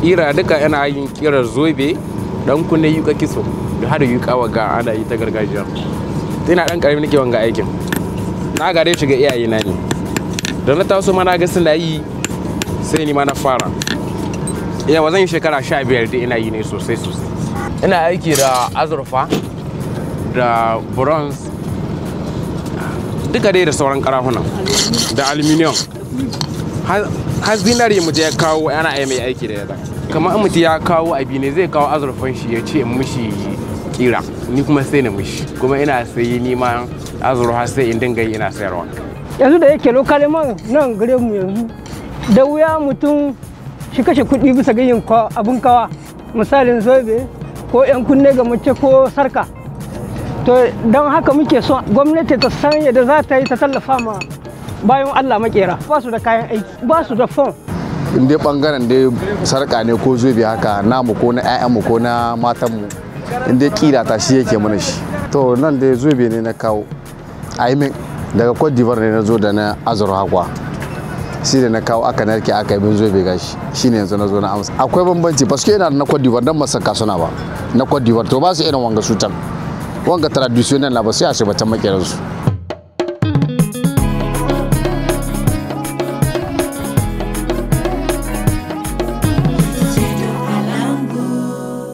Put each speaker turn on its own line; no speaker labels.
kira duka yana yin kirar zobe dan kunne yuka kiso da har yuka waga ana yi ta gargajiya ina dan karami nake wanga aikin na gare shi ga iyaye na ne da na taso ma na ga suna yi sai ni ma na fara yawa zan yi shekara sha biyar da ina yi ne sosai sosai ina aiki da azurfa da bronze duka dai da sauran karafunan da aluminium har zinari mu ya kawo ana ai mai aiki da yadda kamar mutu ya kawo abi ne zai kawo azurfan shi ya ce mushi kira ni kuma sai na mushi kuma ina sayi ni ma azurfa sai in dinga yi ina sayarwa
yanzu da yake lokali man nan gare mu yanzu da wuya mutum shi kashe kuɗi bisa ga yin abun kawa misalin zobe ko 'yan kunne ga mace ko sarka to don haka muke son gwamnati ta san yadda za ta yi ta tallafa ma bayan allah makera ba su da kayan aiki ba su da fon
in dai bangaren dai sarka ne ko zobe haka namu ko na 'ya'yanmu ko na matanmu in dai kira ta shi yake mana shi to nan dai zobe ne na kawo a yi min daga cote d'ivoire ne na zo da na azurwa hakwa shi da na kawo aka narke aka yi bin zobe gashi shi ne yanzu na zo na amsa akwai bambanci paske yana da na cote d'ivoire dan masu suna ba na cote d'ivoire to ba su irin wanga su can wanga traditional na ba sai a shi batan makeransu